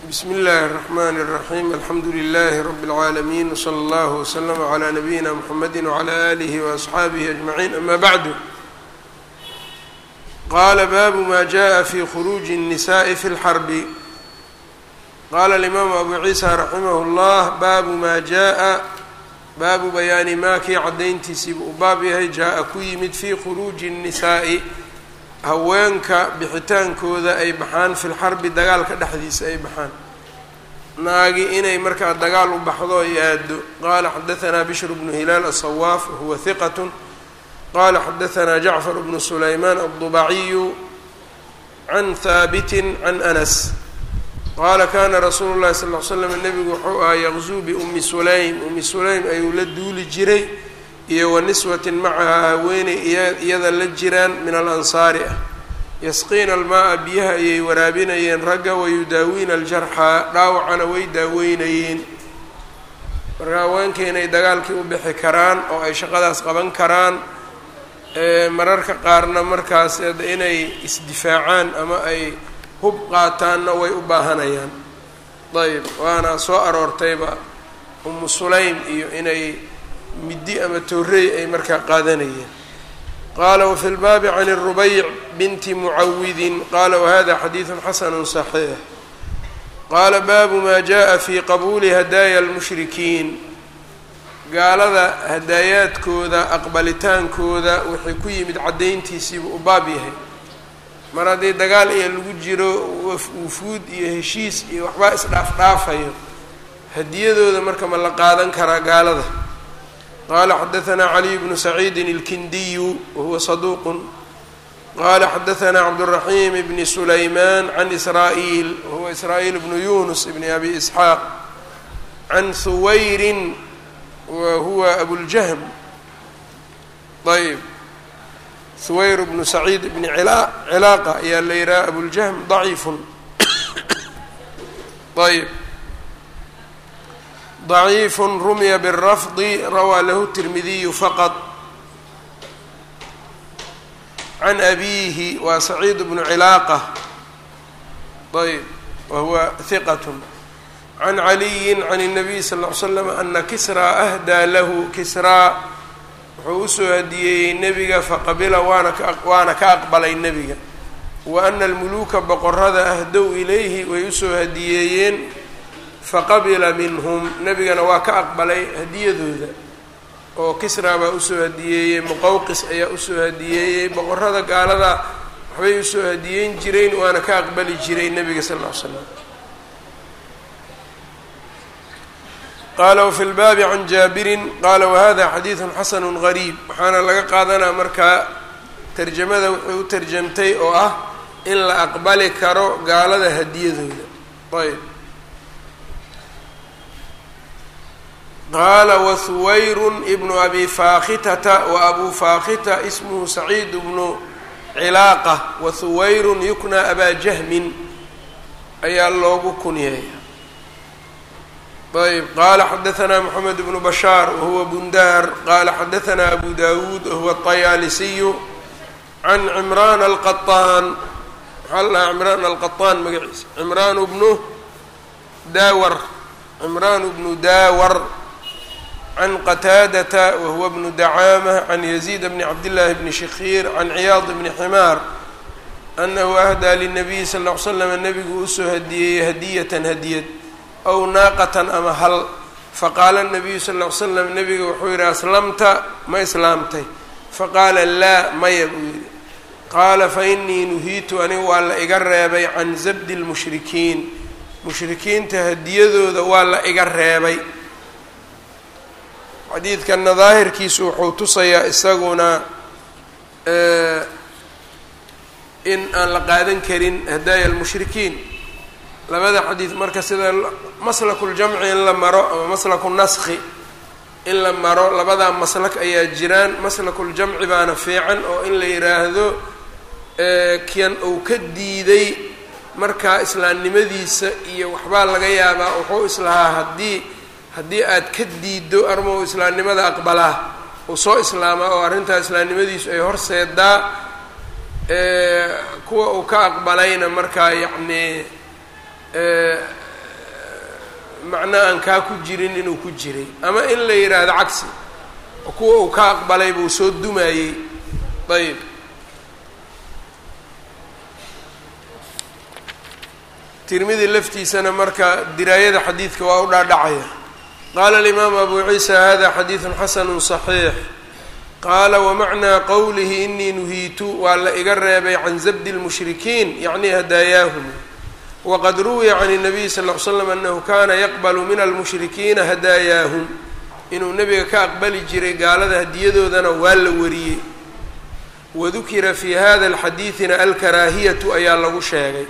bsmi اllahi الرحmn الرaحيم alxamdu لlh رb العaalمين وslى اllه وslm عlى نabيina mحamedi وعlى آlih وأصxaabih أجمعين ama bعd qala bab ma jaءa fi khروج النsاء fi الxrb qala الإmam abu ciisa raximah الlah babu ma jaءa baabu bayaani maa kii cadayntiisiiba uu baab yahay jaa-a ku yimid fii khuruuji الnisaa'i haweenka bixitaankooda ay baxaan fi lxarbi dagaalka dhexdiisa ay baxaan naagi inay markaa dagaal u baxdo ay aado qaala xadaanaa bishr bnu hilaal aلsawaaf wahuwa hiqat qala xadaanaa jacfar bnu sulaymaan aلdubaciyu can haabiti can anas qaala kana rasuulu llahi sal ly slam nebigu wuxuu ahaa yaqzuu biumi sulaym umi sulaym ayuu la duuli jiray iyo wa niswatin macahaa haweeney iyada la jiraan min alansaari ah yasqiina almaaa biyaha ayay waraabinayeen ragga wayudaawiina aljarxaa dhaawacana way daaweynayeen marka haweenkii inay dagaalkii u bixi karaan oo ay shaqadaas qaban karaan mararka qaarna markaas inay isdifaacaan ama ay hub qaataanna way u baahanayaan ayb waana soo aroortayba umu sulaym iyo inay middi ama toorey ay markaa qaadanayeen qaala wafi lbaabi can الrubayc binti mucawidin qaala wahada xadiidu xasanu صaxiix qaala baabu ma jaءa fi qabuuli hadaaya اlmushrikiin gaalada hadaayaadkooda aqbalitaankooda wixii ku yimid caddayntiisiibu u baab yahay mar haddii dagaal iyo lagu jiro wufuud iyo heshiis iyo waxbaa isdhaafdhaafayo hadiyadooda marka ma la qaadan karaa gaalada qaala xadaanaa caliy bnu saciidin ilkindiyu wahuwa saduuqun qaala xadaanaa cabduraxiim bni sulaymaan can israa'iil wahuwa israa'iil bnu yunus bni abi isxaaq can huwayrin wa huwa abuljahm ayb huwayr bnu saciid bni cilaaqa ayaa la yidhaha abuljahm daciifun ayb ضaciifun rumya bالrafdi rawaa lahu الtirmidiyu faqط can abiihi waa saciid bnu cilaaqa ayb wahuwa hiqat can caliyi can الnabiy sal ll ly slam ana kisraa ahdaa lahu kisraa wuxuu usoo hadiyeeyey nebiga faqabila waana ka waana ka aqbalay nebiga wa ana almuluuka boqorada ahdow ilayhi way usoo hadiyeeyeen faqabila minhum nebigana waa ka aqbalay hadiyadooda oo kisraa baa usoo hadiyeeyey muqawqis ayaa usoo hadiyeeyey boqorada gaalada waxbay usoo hadiyeyn jireen waana ka aqbali jiray nebiga sal ll ly slam qala wfi lbaabi can jaabirin qaala wahada xadiidu xasanu gariib waxaana laga qaadanaa markaa tarjamada wuxuu u tarjamtay oo ah in la aqbali karo gaalada hadiyadooda ayb qaala wahuwayru ibnu abi faakitata wa abu faakita ismuhu saciid bnu cilaaqa wahuwayrun yukna abaa jahmin ayaa loogu kunyeeya ayb qala xadaanaa moxamed bnu bashaar wahuwa bundaar qala xadaanaa abu dawuud wahuwa طayaalisiyu can cimraan alqaطaan maxaa la dhahaa cimraan alqaطaan magaciisa cimraanu bnu daawar cimraanu bnu daawar can qataadata wahuwa bnu dacaama can yaziid bni cabdillaahi bni shikhiir can ciyaad bni ximaar anahu ahdaa linabiyi sal ll ly slam nebigu usoo hadiyeeyey hadiyatan hadiyad ow naaqatan ama hal faqaala nabiyu sal ll ly slam nebiga wuxuu yidhi aslamta ma islaamtay faqaala laa maya buu yidhi qaala fa inii nuhiitu aniga waa la iga reebay can zabdi lmushrikiin mushrikiinta hadiyadooda waa la iga reebay xadiidkanna daahirkiisu wuxuu tusayaa isaguna in aan la qaadan karin hadaaya almushrikiin labada xadiid marka sida maslaku ljamci in la maro ama maslaku naskhi in la maro labadaa maslak ayaa jiraan maslakuljamci baana fiican oo in la yidhaahdo kian uu ka diiday markaa islaamnimadiisa iyo waxbaa laga yaabaa wuxuu islahaa haddii haddii aad ka diiddo arma uu islaamnimada aqbalaa uu soo islaamaa oo arrintaa islaamnimadiisu ay horseedaa kuwa uu ka aqbalayna markaa yacni macno aan kaa ku jirin inuu ku jiray ama in la yidhaahdo cagsi oo kuwa uu ka aqbalay buu soo dumayey ayb tirmidi laftiisana marka diraayada xadiidka waa u dhaadhacaya qaala alimaamu abu ciisa hada xadiidun xasanu صaxiix qaala wamacnaa qowlihi inii nuhiitu waa la iga reebay can zabdi اlmushrikiin yacni hadaayaahum waqad ruwiya can الnabiy sal ll slam anahu kana yaqbalu min almushrikiina hadaayaahum inuu nebiga ka aqbali jiray gaalada hadiyadoodana waa la wariyey wadukira fi hada alxadiidina alkaraahiyatu ayaa lagu sheegay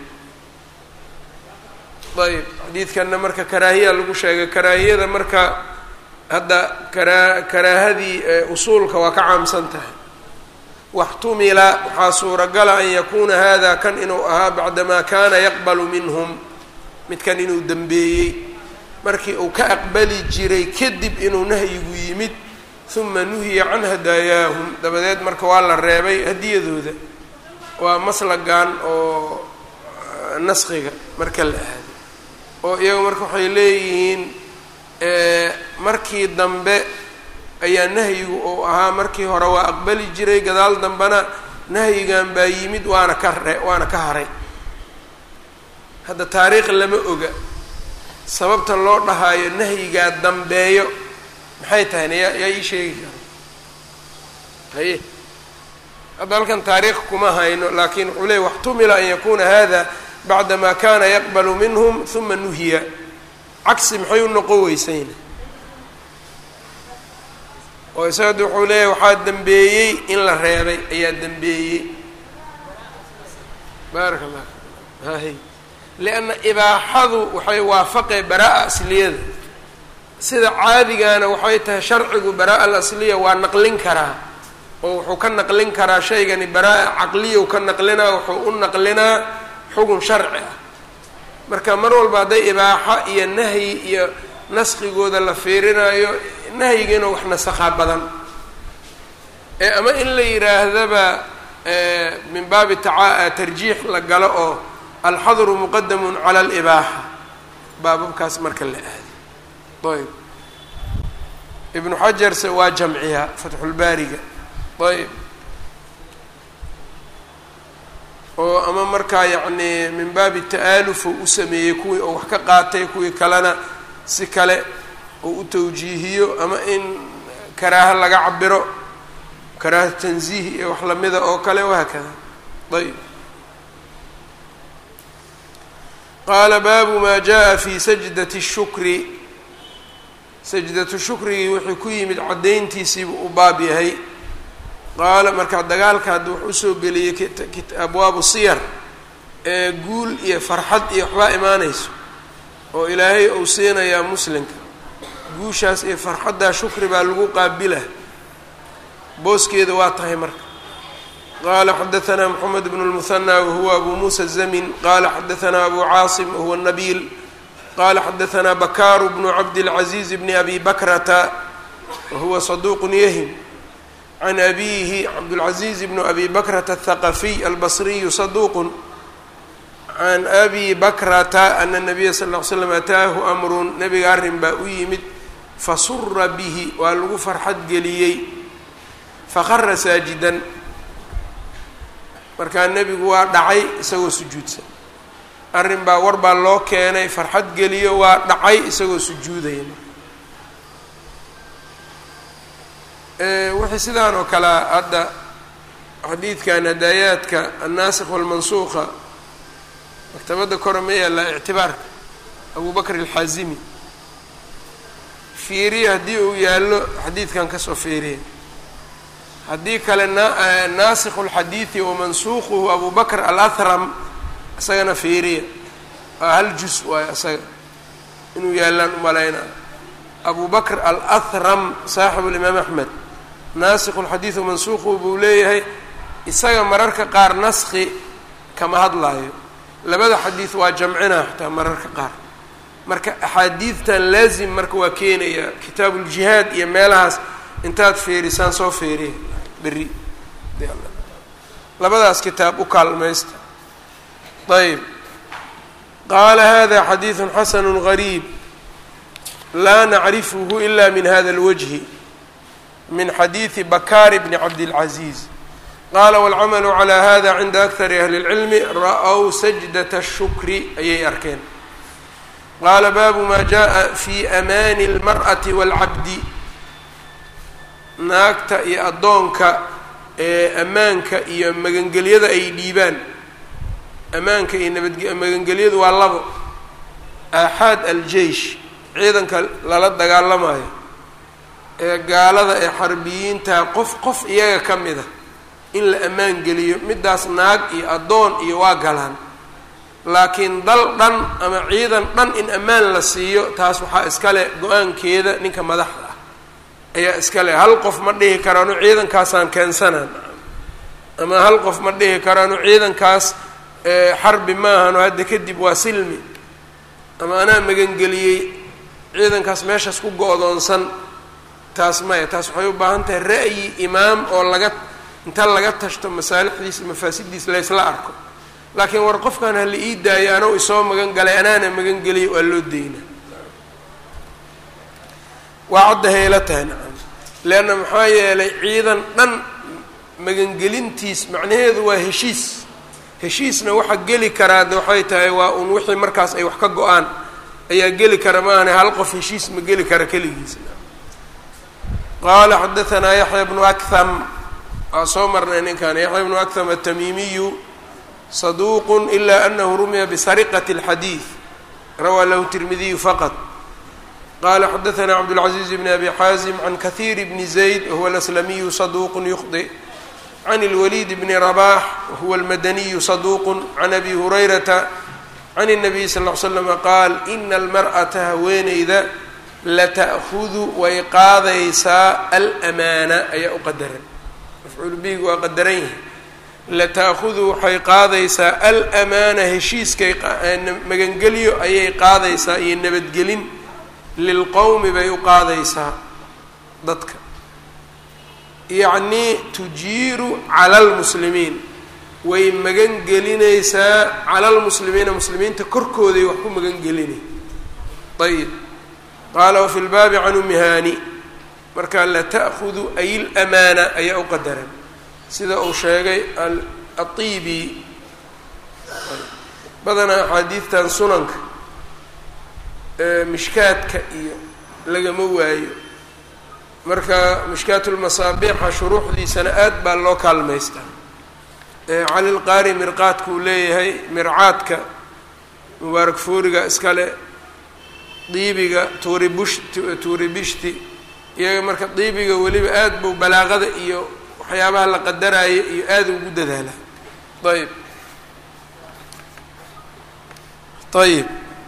ayb xadiidkanna marka karaahiya lagu sheegay karaahiyada marka hadda karaa karaahadii usuulka waa ka caamsan tahay waxtumila waxaa suuragala an yakuuna hada kan inuu ahaa bacdamaa kaana yaqbalu minhum midkan inuu dembeeyey markii uu ka aqbali jiray kadib inuu nahyigu yimid uma nuhiya can hadaayaahum dabadeed marka waa la reebay hadiyadooda waa maslagan oo naskiga marka la aado oo iyagu marka waxay leeyihiin markii dambe ayaa nahyigu uu ahaa markii hore waa aqbali jiray gadaal dambena nahyigan baa yimid waana ka re waana ka haray hadda taariikh lama oga sababta loo dhahaayo nahyigaa dambeeyo maxay tahayna yaa yaa ii sheegi kara haye hadda halkan taariikh kuma hayno laakiin wuxuu leey waxtumila an yakuna hada bacdama kana yaqbalu minhum uma nuhiya cagsi maxay u noqon weysayna oo isaga wuxuu leeyahay waxaa dembeeyey in la reebay ayaa dembeeyey baaraka allah hahy lianna ibaaxadu waxay waafaqee baraa-a asliyada sida caadigana waxay tahay sharcigu baraa-a alasliya waa naqlin karaa oo wuxuu ka naqlin karaa shaygani baraa-a caqliya u ka naqlinaa wuxuu u naqlinaa xugun sharci ah marka mar walba hadday ibaaxo iyo nahyi iyo naskigooda la fiirinayo nahyigiina wax nasakhaa badan ee ama in la yidhaahdaba min baabi taca tarjiix la galo oo alxadru muqadamun cala alibaaxa baababkaas marka la aado ayb ibnu xajarse waa jamciyaa fatxulbaariga ayb oo ama markaa yacni min baabi ta'aalufu u sameeyey kuwii oo wax ka qaatay kuwii kalena si kale oo u tawjiihiyo ama in karaaha laga cabiro karaaha tanziih iyo wax lamida oo kale wahaakada ayb qaala baabu maa jaa fi sajdati shukri sajdatu shukrigii wuxuu ku yimid caddayntiisiibuu u baab yahay qaala markaa dagaalka hadda wuxuu usoo geliyey abwaabu siyar ee guul iyo farxad iyo waxbaa imaanayso oo ilaahay uu siinayaa muslimka guushaas iyo farxaddaa shukri baa lagu qaabila booskeeda waa tahay marka qaala xadaanaa moxamed bnu lmuhanى wahuwa abu muusa zamin qaala xadaanaa abu caasim wahuwa nabiil qaala xadaanaa bakaaru bnu cabdilcaziiz bni abi bakrata wahuwa saduuq yahim can abiihi cabdulcaziiz bnu abi bakrata athaqafiy albasriyu saduuqun can abi bakrata ana nabiya sal ll ly slam ataahu amrun nabiga arrin baa u yimid fasura bihi waa lagu farxad geliyey faqara saajidan markaa nebigu waa dhacay isagoo sujuudsan arrin baa war baa loo keenay farxad geliyo waa dhacay isagoo sujuudaya wixii sidaan oo kale hadda xadiidkan hadaayaadka annaasikh walmansuuqa maktabadda kore ma yaallaa ictibaarka abu bakr alxaazimi fiiriya haddii uu yaallo xadiidkan kasoo fiiriya haddii kale naasikhu lxadiidi wamansuuquhu abu bakr alahram isagana fiiriya waa hal jus waayo isaga inuu yaallaan umalaynaa abu bakr alahram saaxibu limaam axmed naasikhu lxadiid wamansuuquhu buu leeyahay isaga mararka qaar naski kama hadlaayo labada xadiid waa jamcinaa xataa mararka qaar marka axaadiidtan laazim marka waa keenayaa kitaabuuljihaad iyo meelahaas intaad feerisaan soo feeriya berri labadaas kitaab u kaalmaysta ayb qaala hada xadiidu xasanu gariib laa nacrifuhu ila min hada اlwajhi min xadiidi bakaar bni cabdilcaziiz qaala wاlcamalu calى hada cinda akari ahli اlcilmi ra-w sajdaة الshukri ayay arkeen qaala baabu ma jaءa fi amaani اlmarأati wاlcabdi naagta iyo addoonka ee ammaanka iyo magangelyada ay dhiibaan ammaanka iyo nabad magangelyadu waa labo aaxaad aljeish ciidanka lala dagaalamayo ee gaalada ee xarbiyiinta qof qof iyaga ka mid a in la ammaan geliyo middaas naag iyo addoon iyo waa galaan laakiin dal dhan ama ciidan dhan in ammaan la siiyo taas waxaa iskale go-aankeeda ninka madaxda ah ayaa iskale hal qof ma dhihi karaanu ciidankaasaan keensanaan ama hal qof ma dhihi karaanu ciidankaas xarbi maahano hadda kadib waa silmi ama anaa magangeliyey ciidankaas meeshaas ku go-doonsan taas maya taas waxay u baahan tahay ra'yi imaam oo laga inta laga tashto masaalixdiisa mafaasiddiisa laysla arko laakiin war qofkan hala ii daayo anuu isoo magan galay anaana magan geliyay waa loo deyna waa cadda hayla tahay nacam leanna maxaa yeelay ciidan dhan magangelintiis macnaheedu waa heshiis heshiisna waxa geli karaa de waxay tahay waa un wixii markaas ay wax ka go-aan ayaa geli kara maahane hal qof heshiis ma geli kara keligiis qaala xadaanaa yaxya bnu akham waa soo marnay ninkan yaxya bnu akham atamiimiyu saduuq ila anahu rumiya bisariqati اlxadiid rawaa lahu tirmidiyu faqad qala xadaanaa cabdاlcaziiz bn abi xaazim can kahiir bni zayd wahuwa alaslamiyu saduuq yukhdi can اlwaliid bni rabax wahuwa almadaniyu saduuq can abi hurayrata can الnabiy sal ll ly slama qaal ina almar'ata haweeneyda lata'hudu way qaadaysaa alamaana ayaa u qadaran mafcuul biig waa qadaran yihi lata'hudu waxay qaadaysaa alamaana heshiiskay magangelyo ayay qaadaysaa iyo nabadgelin lilqowmi bay u qaadaysaa dadka yacnii tujiiru cala lmuslimiin way magan gelinaysaa cala lmuslimiina muslimiinta korkooday wax ku magan gelinay ayib qaala wafi lbaabi can umihani marka lata'hudu ay lamaana ayaa u qadaran sida uu sheegay aiibi badanaa axaadiidtan sunanka mishkaadka iyo lagama waayo marka mishkaatulmasaabiixa shuruuxdiisana aad baa loo kaalmaystaa cali lqaari mirqaadka uu leeyahay mircaadka mubaarak fooriga iskale diibiga tuuri bush tuuri bishti iyaga marka diibiga weliba aad buu balaaqada iyo waxyaabaha la qadaraayo iyo aada ugu dadaala ayb ayib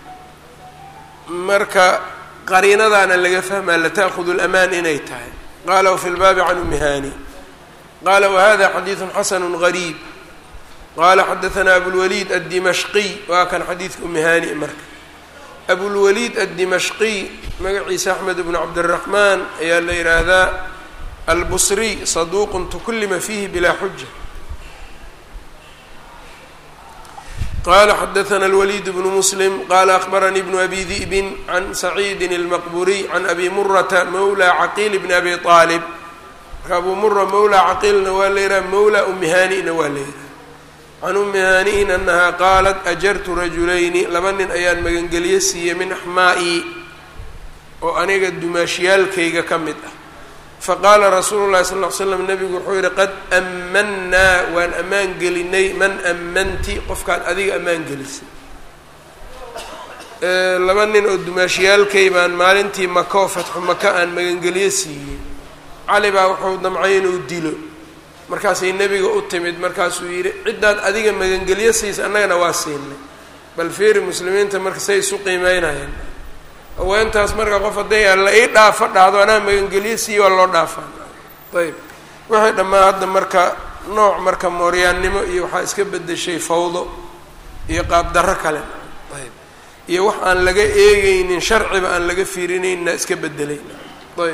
marka qariinadaana laga fahmaa lata'hudu lamaan inay tahay qaala wafi lbaabi can umihani qala wahada xadiidu xasanu gariib qala xadaanaa abulwaliid addimashqiy waa kan xadiidka umihani marka abulwaliid addimashqiy magaciisa axmed bnu cabdiraxmaan ayaa la yidhaahdaa albusriy saduuqun tukullima fiihi bilaa xuja qala xadaana alwaliid bnu muslim qala akhbaranii bnu abi di'bin can saciidin almaqburiy can abi murata mawla caqiil bni abi aalib marka abu mura mawla caqiilna waa la yidhaha mawla umihani'na waa la yidhaha can umihani'in anaha qaalat ajartu rajulayni laba nin ayaan magangeliye siiyey min axmaa'i oo aniga dumaashiyaalkayga ka mid ah faqaala rasuulu llahi sal ll ly slam nabigu wuxuu yihi qad ammannaa waan ammaan gelinay man ammanti qofkaad adiga ammaan gelisay laba nin oo dumaashiyaalkay baan maalintii maka oo fatxu maka aan magangeliye siiyey cali baa wuxuu damcay inuu dilo markaasay nebiga u timid markaasuu yidhi ciddaad adiga magangelyo siisa annagana waa siinay bal feeri muslimiinta marka say isu qiimeynayaan haweentaas marka qof hadday alla ii dhaafo dhahdo anaa magangelyo siiya waa loo dhaafaa ayb waxay dhammaan hadda marka nooc marka mooryaannimo iyo waxaa iska bedeshay fawdo iyo qaabdarro kale ayb iyo wax aan laga eegeynin sharciba aan laga fiirinayna iska bedelay ayb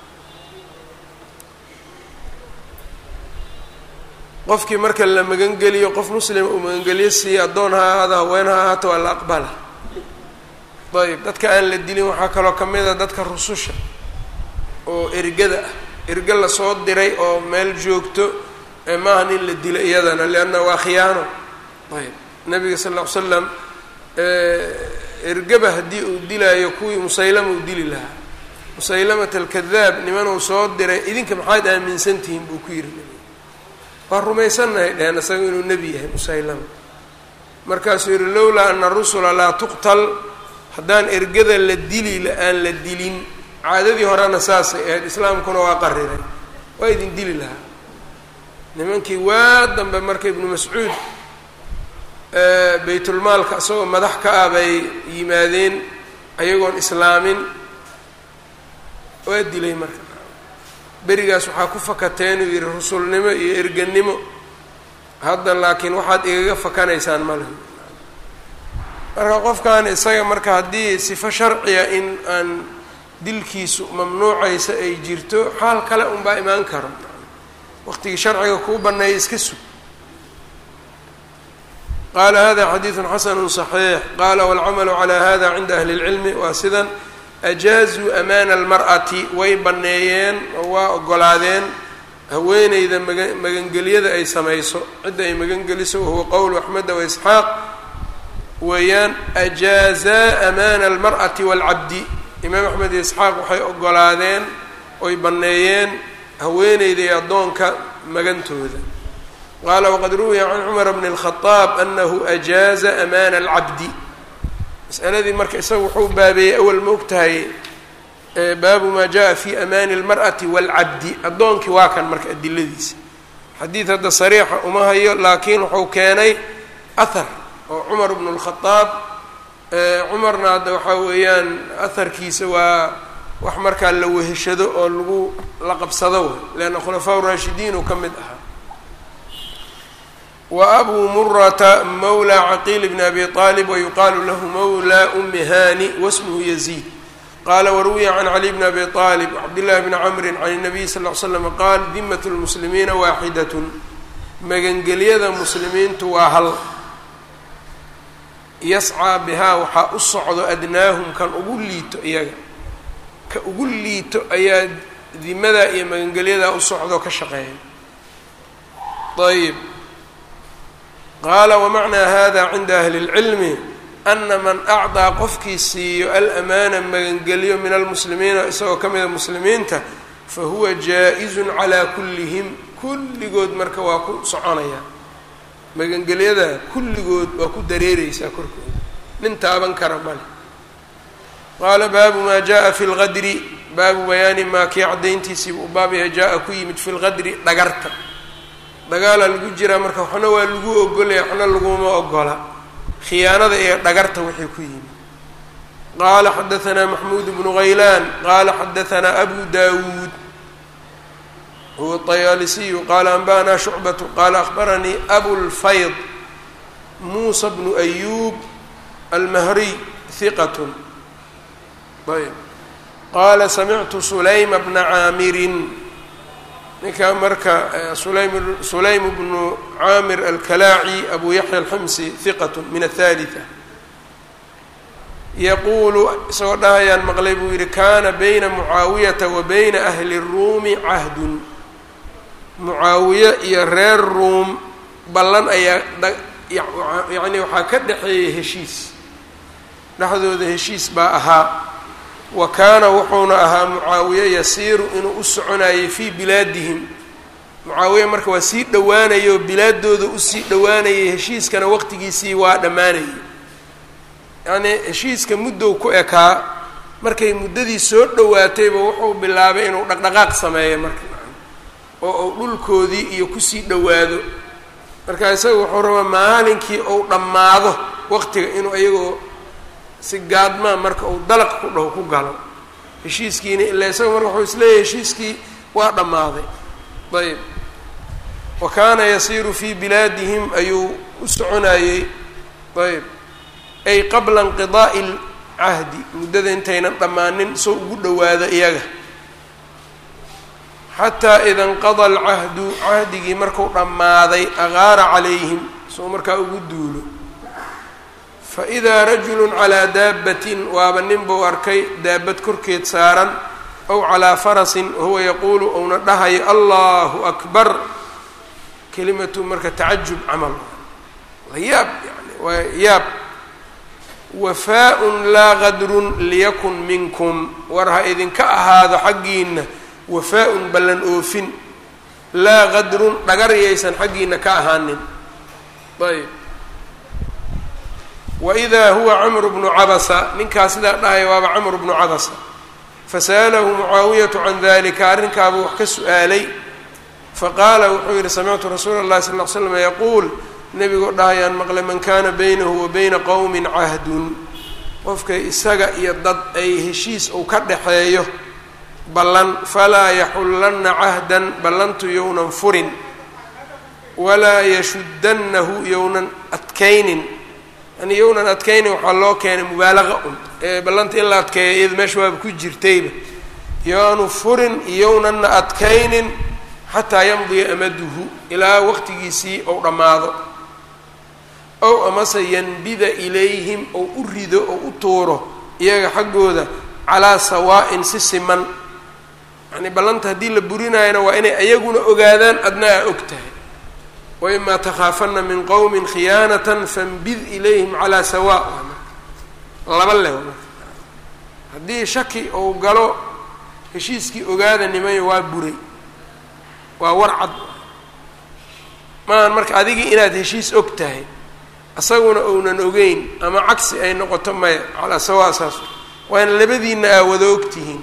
qofkii marka la magangeliyo qof muslima uu magangeliyo siiya addoon ha ahaado haween ha ahaato waa la aqbala ayb dadka aan la dilin waxaa kaloo ka mid a dadka rususha oo ergada ah erge lasoo diray oo meel joogto maaha nin la dilo iyadana lianna waa khiyaano ayb nabiga sal ll ly slam ergaba haddii uu dilaayo kuwii musaylama uu dili lahaa musaylamata alkadaab nimanuu soo diray idinka maxaad aaminsan tihiin buu ku yidhi waa rumaysannahay dheheen isaga inuu nebi yahay musaylama markaasuu yidhi lowlaa ana rusula laa tuqtal haddaan ergada la dili aan la dilin caadadii horena saasay ahayd islaamkuna waa qariray waa idin dili lahaa nimankii waa dambe marka ibnu mascuud baytulmaalka isagoo madax ka ah bay yimaadeen ayagoon islaamin waa dilay marka berigaas waxaa ku fakateen uu yidhi rusulnimo iyo erganimo hadda laakiin waxaad igaga fakanaysaan male marka qofkan isaga marka haddii sifo sharciya in aan dilkiisu mamnuucaysa ay jirto xaal kale unbaa imaan karo waqtigii sharciga kuu baneeya iska sug qaala hada xadiidu xasanu صaxiix qaala wاlcamalu calى hada cinda ahli اlcilmi waa sidan ajaazuu amaana almar'ati way banneeyeen oo waa ogolaadeen haweeneyda maga magangelyada ay samayso cidda ay magangeliso wahuwa qowlu axmeda waisxaaq weeyaan ajaazaa amaana almar'ati waalcabdi imaam axmed iyo isxaaq waxay ogolaadeen oy banneeyeen haweeneyda iyo addoonka magantooda qaala waqad ruwiya can cumar bni اlkhadaab anahu ajaaza amaana alcabdi masaladii marka isaga wuxuu baabeeyey awal ma og tahay baabu maa jaa fi amaani اlmar'ati wاlcabdi addoonkii waa kan marka adiladiisa xadiid hadda sariixa uma hayo laakiin wuxuu keenay ahar oo cumar bnu اlkhadaab cumarna hadda waxaa weeyaan aharkiisa waa wax markaa la weheshado oo lagu la qabsado way leanna khulafaa raashidiin uu ka mid ahaa wa abuu murata mawla caqiil bni abi aalib wayuqaalu lahu mawla umi hani wasmuhu yaziid qaala waruwiya can cali bni abi aalib wcabdillahi bni camri can الnabiy sal ll ly slam qaal dimat lmuslimiina waaxidatun magangelyada muslimiintu waa hal yascaa bihaa waxaa u socdo adnaahum kan ugu liito iyaga ka ugu liito ayaa dimadaa iyo magangelyadaa u socdo ka shaqeeya ayb qaala wamacnaa hada cinda ahli اlcilmi ana man acdaa qofkii siiyo alamaana magangelyo min almuslimiina isagoo ka mida muslimiinta fahuwa jaa-izun calaa kullihim kulligood marka waa ku soconaya magangelyada kulligood waa ku dareereysaa korkooda nin taaban kara male qaala baabu maa jaa fi lqadri baabu bayaani maa kii caddayntiisiiba u baab yahay jaa-a ku yimid fi lqadri dhagarta dagaalaa lagu jiraa marka waxna waa lagu ogolaya waxna laguma ogola khiyaanada iyo dhagarta wixii ku yimid qaala xadaanaa maxmuud bnu haylaan qaala xadaanaa abu dawuud huwa طayaalisiyu qaala anba'anaa shucbatu qaala akhbaranii abulfayd muusa bnu ayuub almahriy hiqat ayb qaala samictu sulayma bna caamirin ninkaa marka sulaym sulaym bnu caamir alkalaaci abu yaxya alximsi hiqat min athalitha yaquulu isagoo dhahayaan maqlay buu yidhi kaana bayna mucaawiyata wa bayna ahli ruumi cahdun mucaawiye iyo reer ruum ballan ayaa yacni waxaa ka dhexeeyay heshiis dhexdooda heshiis baa ahaa wa kaana wuxuuna ahaa mucaawiye yasiiru inuu u soconayay fii bilaadihim mucaawiye marka waa sii dhowaanayay oo bilaadooda usii dhowaanayay heshiiskana waqtigiisii waa dhammaanayay yacnii heshiiska muddow ku ekaa markay muddadii soo dhowaatayba wuxuu bilaabay inuu dhaqdhaqaaq sameeyo marka oo uu dhulkoodii iyo kusii dhowaado marka isaga wuxuu rabaa maalinkii uu dhammaado waqtiga inuu iyagoo si gaadmaa marka uu dalaq ku dhaho ku galo heshiiskiina ilaa isaga marka wuxuu isleeyahay heshiiskii waa dhammaaday ayb wa kaana yasiiru fii bilaadihim ayuu u soconayey ayb ay qabla inqidaa'i lcahdi muddada intaynan dhammaanin soo ugu dhowaado iyaga xataa ida inqada alcahdu cahdigii marku dhammaaday agaara calayhim soo markaa ugu duulo faidaa rajulu calaa daabbatin waaba nin buu arkay daabad korkeed saaran ow calaa farasin wahuwa yaquulu ouna dhahayo allahu akbar kelimatu marka tacajub camal waa yaab yani waa yaab wafaa-un laa qadrun liyakun minkum war ha idinka ahaado xaggiina wafaa-un ballan oofin laa qadrun dhagar yaysan xaggiina ka ahaanin ayb waidaa huwa camru bnu cabasa ninkaas sidaa dhahaya waaba camru bnu cabasa fasa'alahu mucaawiyatu can dalika arrinkaabuu wax ka su-aalay faqaala wuxuu yihi samictu rasuula اllahi sal ll slam yaquul nebigoo dhahayaan maqle man kana baynahu wa bayna qowmin cahdun qofka isaga iyo dad ay heshiis uu ka dhaxeeyo ballan falaa yaxullanna cahdan ballantu yownan furin walaa yashuddannahu yownan adkaynin yani yownan adkaynin waxaa loo keenay mubaalaqa un ee ballanta in la adkeeya iyada meesha waaba ku jirtayba yoanu furin iyownanna adkaynin xataa yamdiya amaduhu ilaa waqtigiisii ou dhammaado ow amase yanbida ilayhim ou u rido ou u tuuro iyaga xaggooda calaa sawaa'in si siman yacnii ballanta haddii la burinaayana waa inay ayaguna ogaadaan adna aa og tahay waimaa takhaafanna min qowmin khiyaanatan fanbid ilayhim calaa sawa laba leh haddii shaki ou galo heshiiskii ogaada nimayo waa buray waa war cad maahan marka adigii inaad heshiis og tahay isaguna ounan ogeyn ama cagsi ay noqoto maya calaa sawa saas waa in labadiina aa wada og tihiin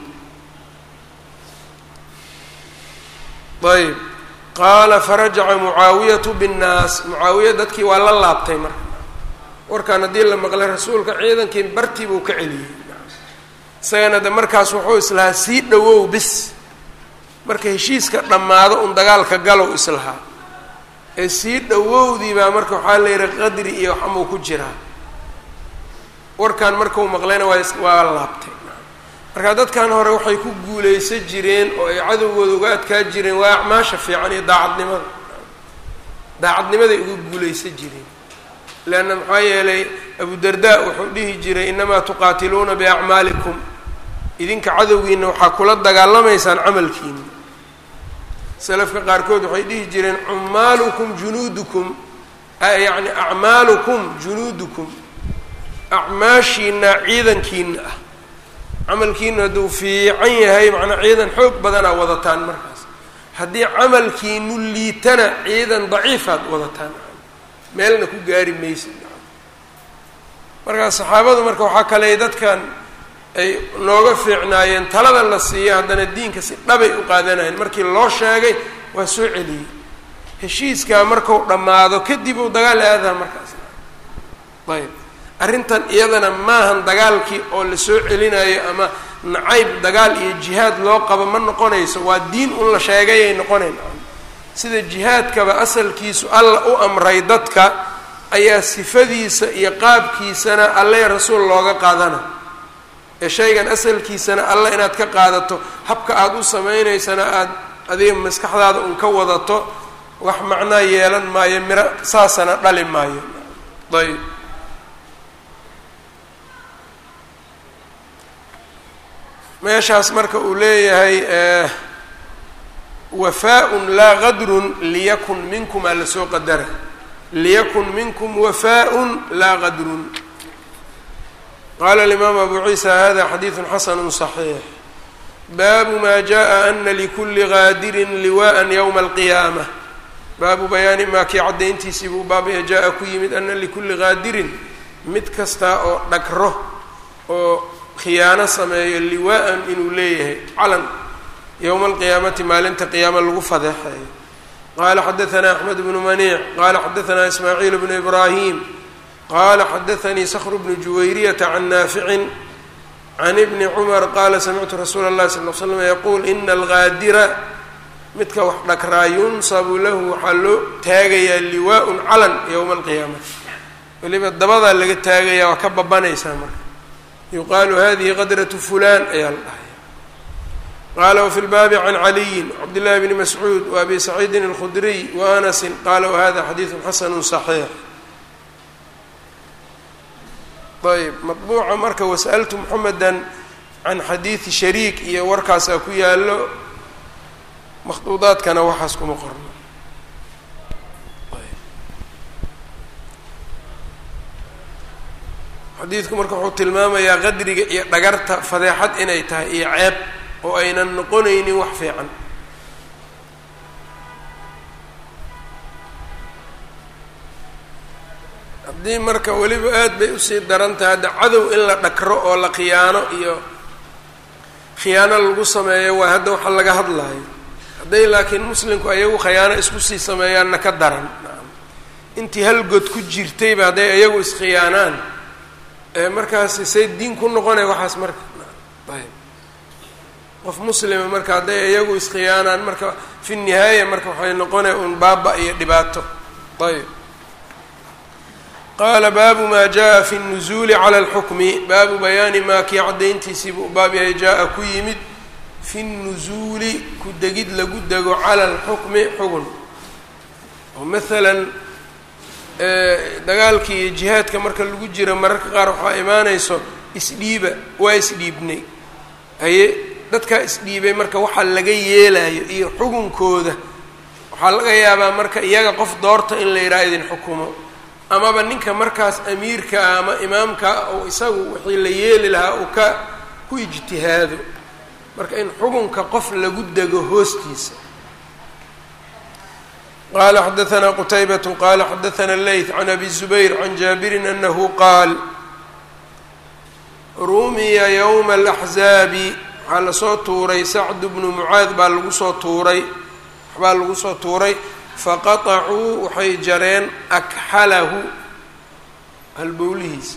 ayb qaala farajaca mucaawiyatu binnaas mucaawiya dadkii waa la laabtay marka warkaan haddii la maqlay rasuulka ciidankii bartii buu ka celiyey isagana de markaas wuxuu islahaa sii dhowow bis marka heshiiska dhammaado un dagaalka galow islahaa ee sii dhowowdii baa marka waxaa la yihi qadri iyo waxamuu ku jiraa warkan markau maqlayna waa waa laabtay marka dadkan hore waxay ku guulaysan jireen oo ay cadowgooda uga adkaa jireen waa acmaasha fiican iyo daacadnimada daacadnimaday uga guulaysan jireen leanna maxaa yeelay abudarda wuxuu dhihi jiray inamaa tuqaatiluuna biacmaalikum idinka cadowgiina waxaa kula dagaalamaysaan camalkiina salafka qaarkood waxay dhihi jireen cumaalukum junuudukum yacni acmaalukum junuudukum acmaashiina ciidankiina ah camalkiina hadduu fiican yahay macnaa ciidan xoog badanaa wadataan markaas haddii camalkiinu liitana ciidan daciifaad wadataan meelna ku gaari maysid markaas saxaabadu marka waxaa kale dadkan ay nooga fiicnaayeen talada la siiya haddana diinka si dhabay u qaadanayeen markii loo sheegay waa soo celiyey heshiiskaa marku dhammaado kadib uu dagaal aadaha markaas ayb arrintan iyadana maahan dagaalkii oo la soo celinayo ama nacayb dagaal iyo jihaad loo qabo ma noqonayso waa diin un la sheegayay noqonayn sida jihaadkaba asalkiisu alla u amray dadka ayaa sifadiisa iyo qaabkiisana alle rasuul looga qaadana ee shaygan asalkiisana alla inaad ka qaadato habka aada u samaynaysana aada adiga maskaxdaada un ka wadato wax macnaa yeelan maayo miro saasana dhali maayo ayb meeshaas marka uu leeyahay wafaa-un laa qadrun liyakun minkum aa lasoo qadara liyakun minkum wafaa-un laa qadrun qaala alimaam abu ciisa hada xadiidu xasanu صaxiix baabu ma jaءa ana likuli gaadirin liwaءa ywma alqiyaamة baabu bayaani maa kii caddayntiisii buu baabaya jaa-a ku yimid ana likuli gaadirin mid kasta oo dhagro oo khiyaano sameeyo liwaa-an inuu leeyahay calan yowma alqiyaamati maalinta qiyaama lagu fadeexeeyo qaala xadaanaa axmed bnu maniic qaala xadaanaa ismaaciil bnu ibraahim qaala xadaanii skru bnu juwayriyata can naaficin can ibni cumar qaala samictu rasuula اllahi sal l slam yaquul ina algaadira midka wax dhagraa yunsabu lahu waxaa loo taagayaa liwaa-un calan yowma alqiyaamati weliba dabadaa laga taagayaa waa ka babanaysaa marka yuqaalu hadihi qadratu fulan ayaa la dhahaya qaala wafi lbaabi can caliyin cabdillahi bni mascuud wa abi saciidin alkhudriy wa anasin qaala wahada xadiidu xasanu صaxiix ayb maطbuuca marka wasأltu mxameda can xadiidi shariik iyo warkaasaa ku yaalo makhduudaadkana waxaas kuma qorno xadiidku marka wuxuu tilmaamayaa qadriga iyo dhagarta fadeexad inay tahay iyo ceeb oo aynan noqonaynin wax fiican haddii marka weliba aad bay usii daran tahay hadda cadow in la dhakro oo la khiyaano iyo khiyaano lagu sameeyo waa hadda waxa laga hadlayo hadday laakiin muslimku ayagu khiyaano isku sii sameeyaanna ka daran intii hal god ku jirtayba hadday ayagu iskhiyaanaan markaasi say diin ku noqonaya waxaas marka ayb qof muslima marka hadday iyagu iskhiyaanaan marka fi nihaaya marka waxay noqonaya un baaba iyo dhibaato ayb qaala baabu maa jaa fi الnuzuuli cala اlxukmi baabu bayaani maa kii caddayntiisii buu baab yahay jaa-a ku yimid fi الnuzuuli ku degid lagu dego cala اlxukmi xugun oo maalan dagaalkii iyo jihaadka marka lagu jiro mararka qaar waxaa imaanayso isdhiiba waa isdhiibnay haye dadkaa isdhiibay marka waxaa laga yeelayo iyo xugunkooda waxaa laga yaabaa marka iyaga qof doorta in la yidhaha idin xukumo amaba ninka markaas amiirka ah ama imaamka ou isagu wixii la yeeli lahaa uu ka ku ijtihaado marka in xugunka qof lagu dego hoostiisa qala xadaثna qtaybaة qala xadaثna اleyث can abi الزubayr can jaabirin anahu qaal rumiya ywma اlaxzaabi waxaa lasoo tuuray sacd bnu mucaad baa lagu soo tuuray waxbaa lagu soo tuuray faqaطacuu waxay jareen akxalahu halbowlihiisa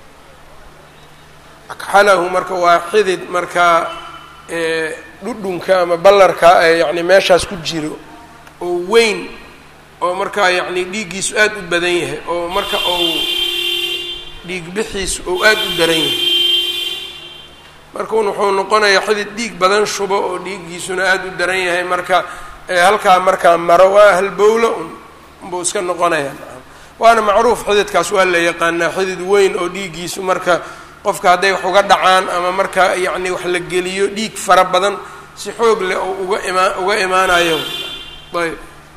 akxalahu marka waa xidid markaa dhudhunka ama ballarka ee yani meeshaas ku jiro oo weyn oo markaa yacni dhiiggiisu aada u badan yahay oo marka uu dhiig bixiisu ou aada u daran yahay markaun wuxuu noqonayaa xidid dhiig badan shubo oo dhiiggiisuna aada u daran yahay marka halkaa markaa maro waa halbowlo un unbuu iska noqonayaa waana macruuf xididkaas waa la yaqaanaa xidid weyn oo dhiiggiisu marka qofka hadday wax uga dhacaan ama marka yacni wax la geliyo dhiig fara badan si xoog leh oo uga imaa uga imaanayo ayb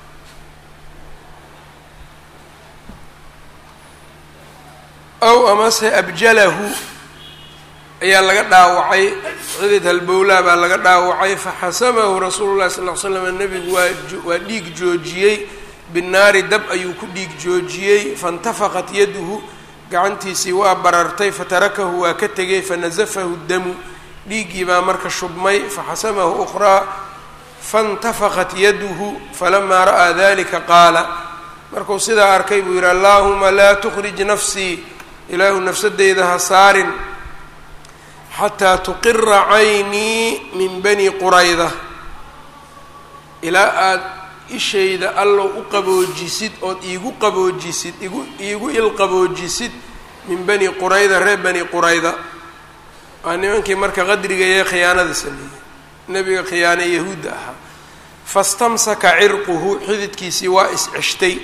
ow amase abjalahu ayaa laga dhaawacay xidid halbowlaa baa laga dhaawacay faxasamahu rasuulu llahi sal l slam nebigu waa waa dhiig joojiyey binnaari dab ayuu ku dhiig joojiyey faintafaqat yaduhu gacantiisii waa barartay fatarakahu waa ka tegay fanasafahu damu dhiiggii baa marka shubmay faxasamahu ukhraa faintafaqat yaduhu falamaa ra'aa dalika qaala markuu sidaa arkay buu yidhi allaahuma laa tukhrij nafsii ilaahu nafsadeyda ha saarin xataa tuqira caynii min bani qurayda ilaa aada ishayda allow u qaboojisid ood iigu qaboojisid igu iigu ilqaboojisid min bani qurayda reer bani qurayda waa nimankii marka qadriga ee khiyaanada sameeyey nebiga khiyaane yahuudda ahaa fastamsaka cirquhu xididkiisii waa is-ceshtay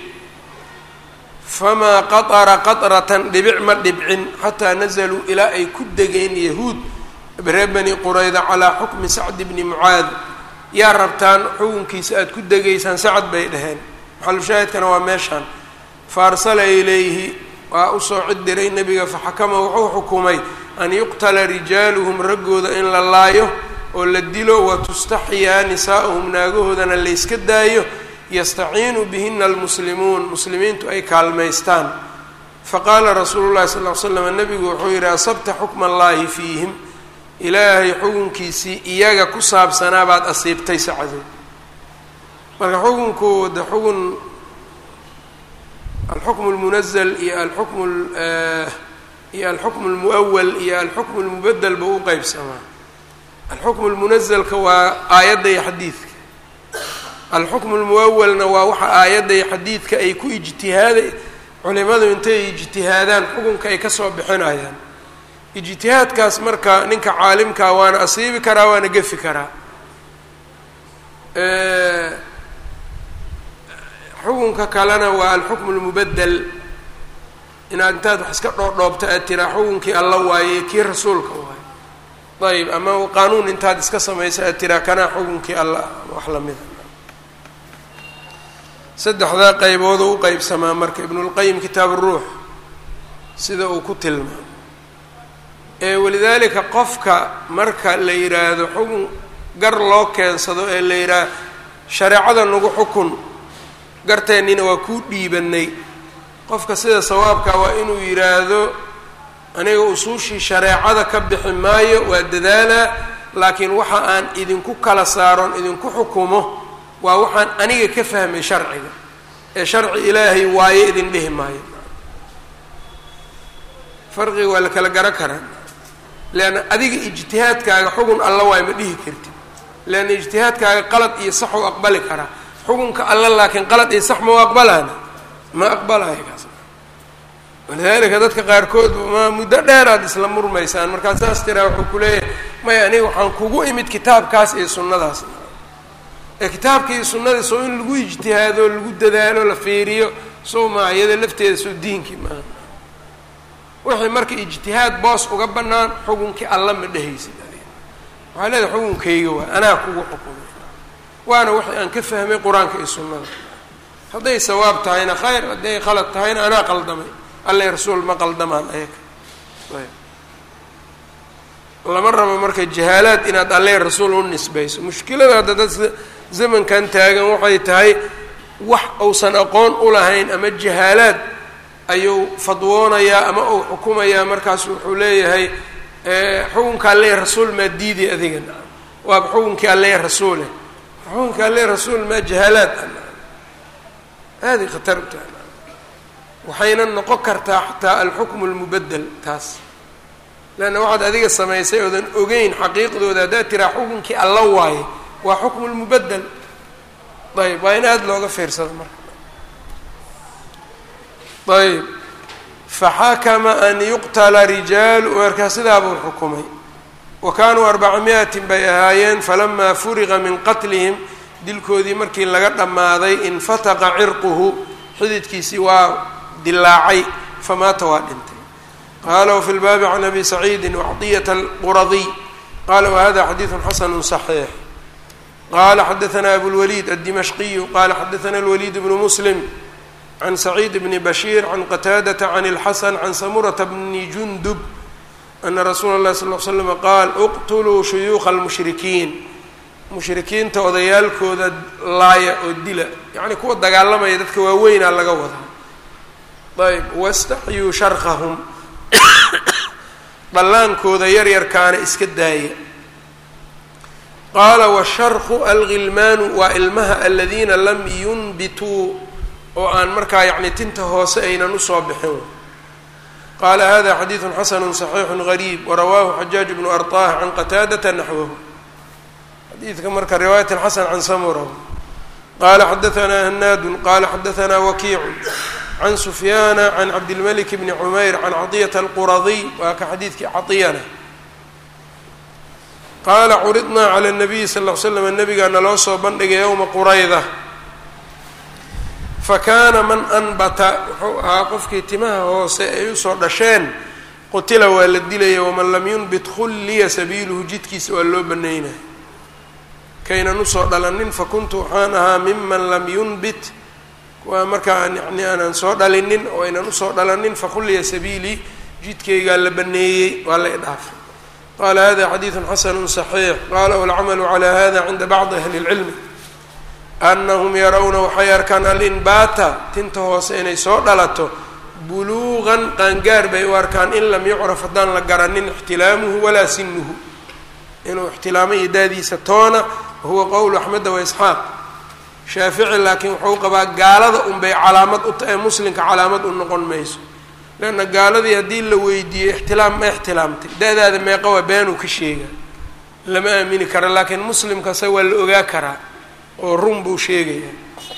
famaa qatara qatratan dhibic ma dhibcin xataa nazaluu ilaa ay ku degeen yahuud reer bani qurayda calaa xukmi sacdi bni mucaad yaa rabtaan xukunkiisa aada ku degaysaan sacad bay dhaheen maxalushaahidkana waa meeshaan fa arsala ilayhi waa usoo cid diray nebiga faxakama wuxuu xukumay an yuqtala rijaaluhum raggooda in la laayo oo la dilo wa tustaxyaa nisaa'uhum naagahoodana layska daayo yastaciinu bihina almuslimuun muslimiintu ay kaalmaystaan faqaala rasuulu llahi sal l slam nebigu wuxuu yidhi asabta xukma allaahi fiihim ilaahay xukunkiisii iyaga ku saabsanaa baad asiibtay sacdood marka xukunkooda xukun alxukmu lmunazal iyo alxukmu iyo alxukmu lmuawal iyo alxukmu lmubadel buu u qeybsamaa alxukmu lmunazalka waa aayadda iyo xadiidka alxukmu lmuawalna waa waxa aayadda iyo xadiidka ay ku ijtihaada culimadu intay ijtihaadaan xukunka ay kasoo bixinayaan ijtihaadkaas marka ninka caalimkaa waana asiibi karaa waana gefi karaa xukunka kalena waa alxukmu lmubadel inaad intaad wax iska dhoodhoobto aad tiraa xukunkii alla waaye kii rasuulka waaye ayb ama qaanuun intaad iska samayso aad tiraa kanaa xukunkii alla wax lamida saddexdaa qaybood u qeybsamaa marka ibnulqayim kitaab ruux sida uu ku tilmaamo ee walidaalika qofka marka la yidhaahdo xukun gar loo keensado ee la yidhaah shareecada nagu xukun garteennina waa kuu dhiibanay qofka sida sawaabka waa inuu yidhaahdo aniga usuushii shareecada ka bixi maayo waa dadaalaa laakiin waxa aan idinku kala saaron idinku xukumo waa waxaan aniga ka fahmay sharciga ee sharci ilaahay waaye idin dhihi maayo farqiga waa la kala garo karaa leanna adiga ijtihaadkaaga xugun alla waay ma dhihi kartid leanna ijtihaadkaaga qalad iyo sax u aqbali karaa xukunka alla laakiin qalad iyo sax ma u aqbalaana ma aqbalayo kaas walidaalika dadka qaarkood ma muddo dheeraad isla murmaysaan markaa saas tiraa wuxuu ku leeyahay maya aniga waxaan kugu imid kitaabkaas iyo sunnadaas ee kitaabka iyo sunnada soo in lagu ijtihaado lagu dadaalo la fiiriyo soo maa iyada lafteeda soo diinkii maaha wixii marka ijtihaad boos uga bannaan xukunkii alla ma dhehaysid adiga waxaa leedahay xukunkayga waa anaa kugu xukumay waana wixii aan ka fahmay qur-aanka iyo sunnada hadday sawaab tahayna khayr hadday qalad tahayna anaa qaldamay alla rasuul ma qaldamaan ayaga lama rabo marka jahaalaad inaad alle rasuul u nisbayso mushkilada hadda dad zamankan taagan waxay tahay wax uusan aqoon u lahayn ama jahaalaad ayuu fadwoonayaa ama uu xukumayaa markaas wuxuu leeyahay xukunka alle rasuul maa diiday adiga waaba xukunkii alle rasuule xukunka alle rasuul maa jahaalaad aada khatar u tahay waxayna noqon kartaa xataa alxukmu lmubadel taas leanna waxaad adiga samaysay oodan ogeyn xaqiiqdooda haddaad tiraa xukunkii alla waaye waa xukmu lmubadel ayb waa in aada looga fiirsado marka ayb faxakama an yuqtala rijaalu markaa sidaabuu xukumay wa kaanuu arbaca miatin bay ahaayeen falamaa furiqa min qatlihim dilkoodii markii laga dhammaaday infataqa cirquhu xididkiisii waa dilaacay famaata waa dhintay qaala wafi lbaabi can abi saciidi wacطiyata alquradiy qala wahada xadiidu xasanu صaxiix qala xadaثna abulwaliid aلdimashqiyu qala xadaثna اlwaliid bnu muslim can saciid bni bashiir can qataadata can اlxasan can samurata bni jundub ana rasuula اlahi sal l slm qaal اqtuluu shuyuuqa اlmushrikiin mushrikiinta odayaalkooda laaya oo dila yacni kuwa dagaalamaya dadka waaweynaa laga wadaa ayb wastaxyuu sharqahum dhallaankooda yaryarkaana iska daaya qaala washarqu alghilmaanu waa ilmaha aladiina lam yunbituu oo aan markaa yacni tinta hoose aynan usoo bixin qaala hada xadiidu xasanu صaxiixu gariib warawaahu xajaaj bnu arطah can qataadata naxwahu xadiidka marka riwaayat xasan can samura qala xadaثna hanaadu qala xadaثna wakiicu can sufyaana can cabdilmalik bni cumayr can caطiyata alquradiy waa ka xadiidkii caطiyana qaala curidnaa cala الnabiyi sal ll l slam nabigaa naloo soo bandhigay yowma qurayda fakaana man anbata wuxuu ahaa qofkii timaha hoose ay usoo dhasheen qutila waa la dilaya waman lam yunbit khulliya sabiiluhu jidkiisa waa loo banaynaya kaynan usoo dhalanin fakuntu waxaan ahaa miman lam yunbit waa markaa yani aanan soo dhalinin oo aynan usoo dhalanin fakhulliya sabiilii jidkaygaa la baneeyey waa la idhaafay qala hada xadiidu xasanu صaxiix qala walcamalu cala hada cinda bacdi ahli اlcilmi anahum yarawna waxay arkaan alinbaata tinta hoose inay soo dhalato buluuqan qaangaar bay u arkaan in lam yucraf haddaan la garanin ixtilaamuhu walaa sinuhu inuu ixtilaamay daadiisa toona wahuwa qowlu axmeda waisxaaq shaafici laakiin wuxuu qabaa gaalada unbay calaamad u tahay muslimka calaamad u noqon mayso leanna gaaladii haddii la weydiiyey ixtilaam ma ixtilaamtay da-daada meeqa waa beenuu ka sheega lama aamini karo laakiin muslimkase waa la ogaa karaa oo run buu sheegaya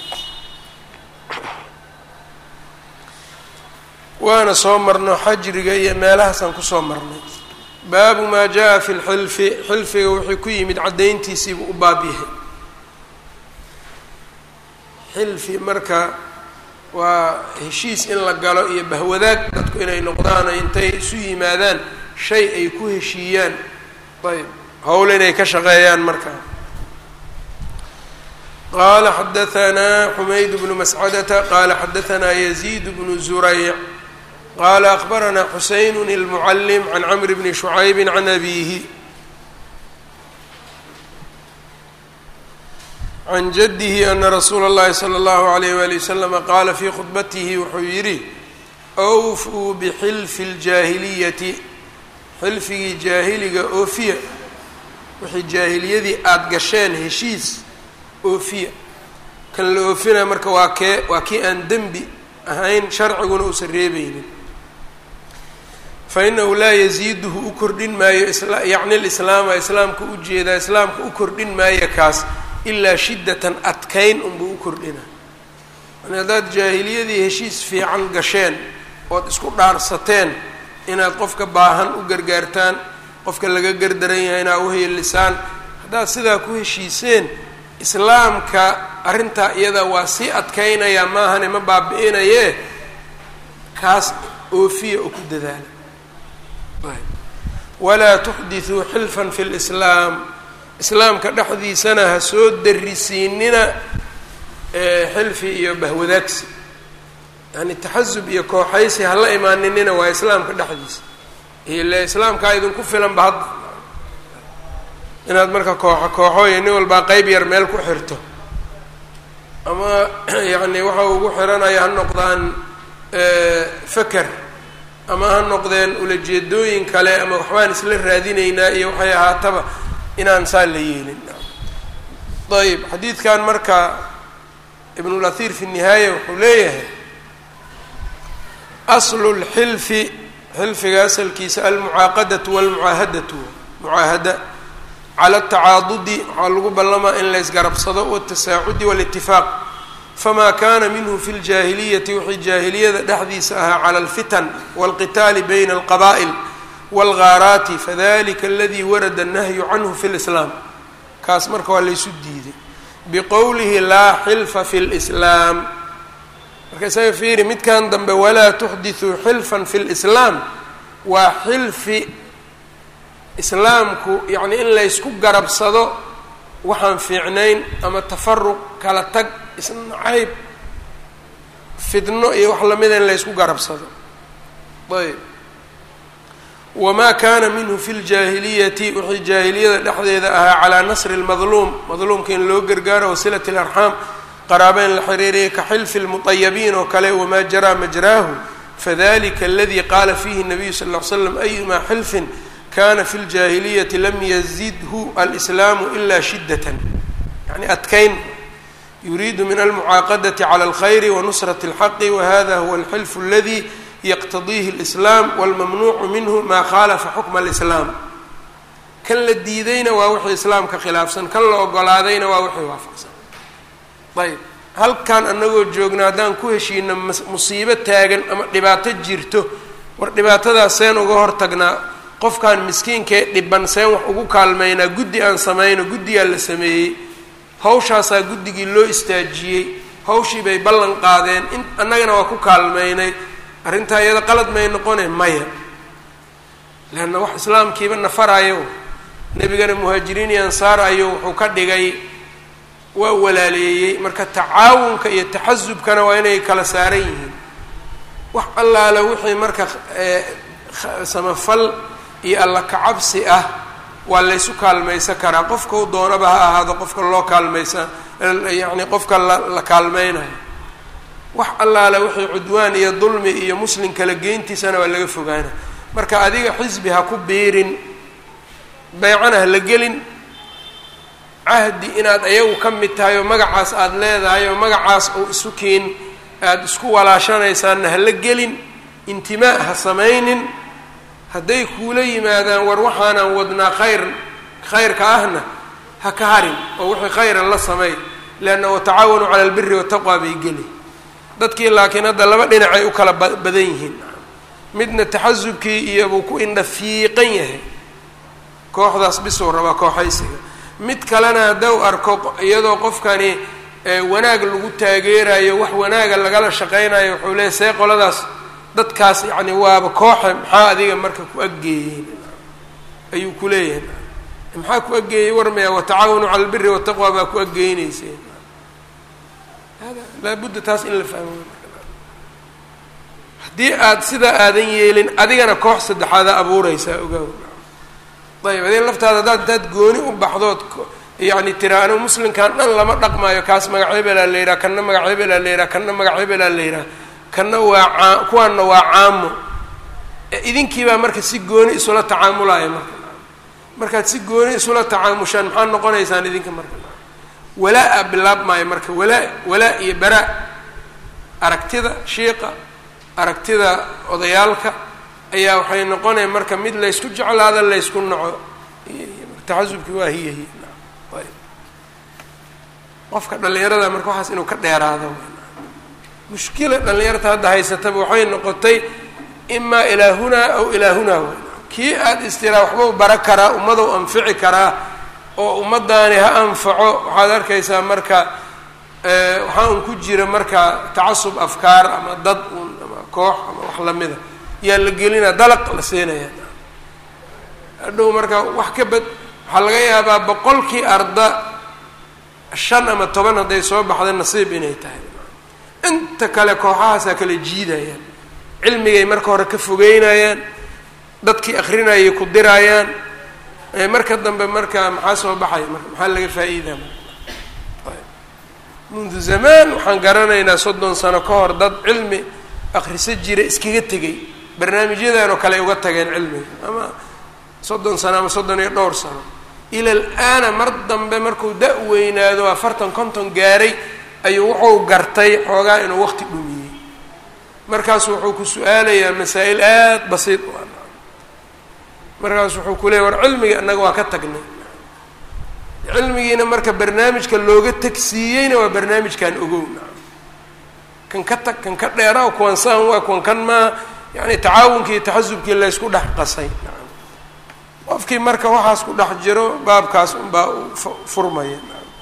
waana soo marno xajriga iyo meelahaasaan kusoo marnay baabu maa jaa fi lxilfi xilfiga wuxuu ku yimid caddayntiisiibuu u baab yahay xilfi marka waa heshiis in la galo iyo bahwadaag dadku inay noqdaan oo intay isu yimaadaan shay ay ku heshiiyaan ayb howl inay ka shaqeeyaan markaa qala xadaanaa xumayd bnu mascadata qala xadaanaa yaziid bnu zurayc qala akbaranaa xuseyn اlmucalim can camr bni shucaybi can abihi can jadihi ana rasuula اllahi slى اllahu alayh wali waslama qaala fii khudbatihi wuxuu yidhi awfuu bixilfi اljaahiliyati xilfigii jaahiliga oofiya wixii jaahiliyadii aada gasheen heshiis oofiya kan la oofinaya marka waa kee waa kii aan dembi ahayn sharciguna uusan reebeynin fa inahu laa yasiiduhu u kordhin maayo yacni lislaama islaamka u jeedaa islaamka u kordhin maayo kaas ilaa shiddatan adkayn unbuu u kordhina yani haddaad jaahiliyadii heshiis fiican gasheen ood isku dhaarsateen inaad qofka baahan u gargaartaan qofka laga gardaran yahay inaa uheelisaan haddaad sidaa ku heshiiseen islaamka arrintaa iyada waa sii adkaynaya maahane ma baabi-inayee kaas oofiya oo ku dadaala walaa tuxdithuu xilfan fi lislaam islaamka dhexdiisana ha soo darisiinina xilfi iyo bahwadaagsi yani taxasub iyo kooxaysi hala imaaninina waa islaamka dhexdiisa ile islaamkaa idinku filanba hadda inaad marka kooxo kooxo iyo nin walbaa qeyb yar meel ku xirto ama yacni waxa ugu xiranaya ha noqdaan faker ama ha noqdeen ulajeedooyin kale ama waxbaan isla raadinaynaa iyo waxay ahaataba inaan saa la yeelin ayb xadiidkan marka ibnulahir fi nihaaya wuxuu leeyahay aslu lxilfi xilfiga asalkiisa almucaaqadatu walmucaahadatu mucaahada cala atacaadudi waxaa lagu ballamaa in laysgarabsado watasaacudi walitifaaq famaa kana minhu fi ljaahiliyati wixii jaahiliyada dhexdiisa ahaa cala alfitan walqitaali bayna alqaba'il walgaaraati fadalika aladii warada annahyu canhu fi lislaam kaas marka waa laysu diiday biqowlihi laa xilfa fi lislaam marka isaga fiiri midkan dambe walaa tuxdithuu xilfan fi lislaam waa xilfi islaamku yacni in laysku garabsado waxaan fiicnayn ama tafaruq kala tag isnacayb fidno iyo wax lamida in laysku garabsado ayb wamaa kaana minhu fi ljaahiliyati wixii jaahiliyada dhexdeeda ahaa calaa nasri lmadluum madluumka in loo gargaaro wasilati larxaam qaraaba in la xiriiriyay ka xilfi lmuطayabiin oo kale wamaa jaraa majraahu fadalika aladi qaala fiihi nabiyu sal ll ly slam ayumaa xilfin kana fi ljaahiliyati lam yazidhu alslaamu ila shiddatan yani adkayn yuriidu min almucaaqadati cala alkhayri wanusrati اlxaqi wahada huwa alxilfu aladi yaqtadiihi اlislaam walmamnuucu minhu maa khaalafa xukma alislaam kan la diidayna waa wixii islaamka khilaafsan kan la ogolaadayna waa wixii waafaqsan ayb halkan anagoo joogna haddaan ku heshiino musiibo taagan ama dhibaato jirto war dhibaatadaas seen uga hortagnaa qofkan miskiinkee dhiban seen wax ugu kaalmaynaa guddi aan samayno guddigaa la sameeyey hawshaasaa guddigii loo istaajiyey hawshii bay ballan qaadeen in annagana waa ku kaalmaynay arrintaa iyada qalad may noqone maya leanna wax islaamkiiba nafarayo nebigana muhaajiriin iyo ansaar ayuu wuxuu ka dhigay waa walaaleeyey marka tacaawunka iyo taxasubkana waa inay kala saaran yihiin wax allaale wixii marka samafal iyo alla kacabsi ah waa laysu kaalmaysan karaa qofkau doonaba ha ahaado qofka loo kaalmaysa yacni qofka la la kaalmaynayo wax allaale wixii cudwaan iyo dulmi iyo muslim kala geyntiisana waa laga fogaana marka adiga xisbi ha ku biirin beycana ha la gelin cahdi inaad ayagu ka mid tahay oo magacaas aada leedahay oo magacaas uu isu kiin aada isku walaashanaysaanna ha la gelin intimaa ha samaynin hadday kuula yimaadaan war waxaanaan wadnaa khayr khayrka ahna ha ka harin oo wixii khayran la sameey leanna watacaawanuu cala albiri wataqwa bay geli dadkii laakiin hadda laba dhinacay u kala badan yihiin midna taxasubkii iyo buu ku indha fiiqan yahay kooxdaas bisuu rabaa kooxaysiga mid kalena haddau arko iyadoo qofkani wanaag lagu taageerayo wax wanaaga lagala shaqaynayo wuxuu leeyahy see qoladaas dadkaas yacni waaba kooxe maxaa adiga marka ku aggeeyeen ayuu ku leeyahay maxaa ku aggeeyey warmaya watacaawanu cala albiri wataqwa baa ku aggeynaysa hada laabudda taas in la fahmo haddii aada sidaa aadan yeelin adigana koox saddexaada abuureysaa ogaaw ayb adiga laftaada haddaad intaad gooni u baxdood yacni tira anigu muslimkan dhan lama dhaqmaayo kaas magac hebelaa la yidhaha kanna magac hebelaa la yidhaha kanna magac hebelaa la yidhaha kanna waa caa kuwaanna waa caamo idinkiibaa marka si gooni isula tacaamulaya marka markaad si gooni isula tacaamushaan maxaad noqonaysaan idinka marka walaa-a bilaab maayo marka walaa walaa iyo baraa aragtida shiiqa aragtida odayaalka ayaa waxay noqonaya marka mid laysku jeclaado laysku naco taxasubki waa hiya hiya ayb qofka dhallinyarada marka waxaas inuu ka dheeraado mushkila dhallinyarta hadda haysataba waxay noqotay imaa ilaa hunaa aw ilaa hunaa w kii aada istiraa waxbau bara karaa ummadou anfici karaa oo ummaddaani ha anfaco waxaad arkaysaa marka waxaa un ku jira marka tacasub afkaar ama dad un ama koox ama wax lamida yaa la gelinaa dalaq la siinaya hadhow marka wax ka bad waxaa laga yaabaa boqolkii arda shan ama toban hadday soo baxda nasiib inay tahay inta kale kooxahaasaa kala jiidayaan cilmigay marka hore ka fogeynayaan dadkii akrinayay ku diraayaan marka dambe marka maxaa soo baxaya marka maxaa laga faa'iidaa mundu zamaan waxaan garanaynaa soddon sano ka hor dad cilmi akrisa jira iskaga tegay barnaamijyadan oo kale ay uga tageen cilmiga ama soddon sano ama soddon iyo dhowr sano ila alaana mar dambe markuu da- weynaado afartan konton gaaray ayuu wuxuu gartay xoogaa inuu waqti dhumiyey markaasu wuxuu ku su-aalayaa masaa-il aada basiid u ah markaasu wuxuu ku leeyay war cilmiga innaga waa ka tagnay cilmigiina marka barnaamijka looga tegsiiyeyna waa barnaamijkan ogow kan ka tag kan ka dheera kuwan saan waa kuwan kan maa yani tacaawunkii iyo taxasubkii laysku dhex qasay qofkii marka waxaas ku dhex jiro baabkaas unbaa furmaya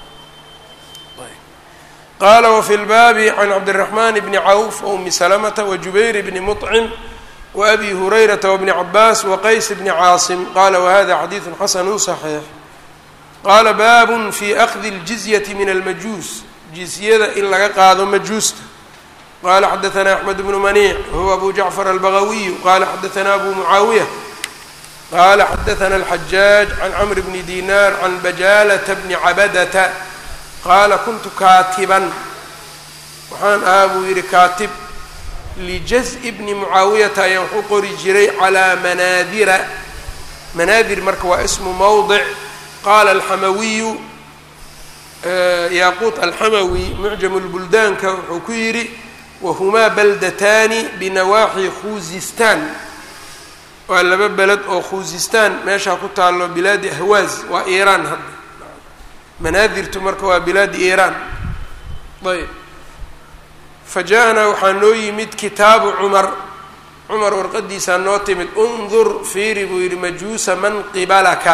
qaala wafi lbaabi can cabdiraxman bni cawf waumi salamata wajubayr bni muطcim waabi hurayrata wabni cabaas waqays bni caasim qala wahada xadiidu xasanu صaxiix qaala baabun fi akdi اljizyati min almajuus jizyada in laga qaado majuusta qala xadaثna axmed bnu maniic wahuwa abu jacfar albagawiyu qala xadaثna abu mucaawiya qala xadaثna alxajaaj can cmr bni dinar can bajalata bni cabadata qaala kuntu kaatiban waxaan ahaa buu yidhi kaatib lijaz-i bni mucaawiyata ayaan waxu qori jiray calaa manaadira manaadir marka waa ismu mowdic qaala alxamawiyu yaaquut alxamawi mucjamu lbuldaanka wuxuu ku yidhi wahumaa baldataani binawaaxi khuzistaan waa laba beled oo khuzistaan meeshaa ku taalo bilaadi ahwaaz waa iiraan hadda manaadirtu marka waa bilaadi iiraan ayb fa ja-anaa waxaa noo yimid kitaabu cumar cumar warqadiisaa noo timid undur fiiri buu yidhi majuusa man qibalaka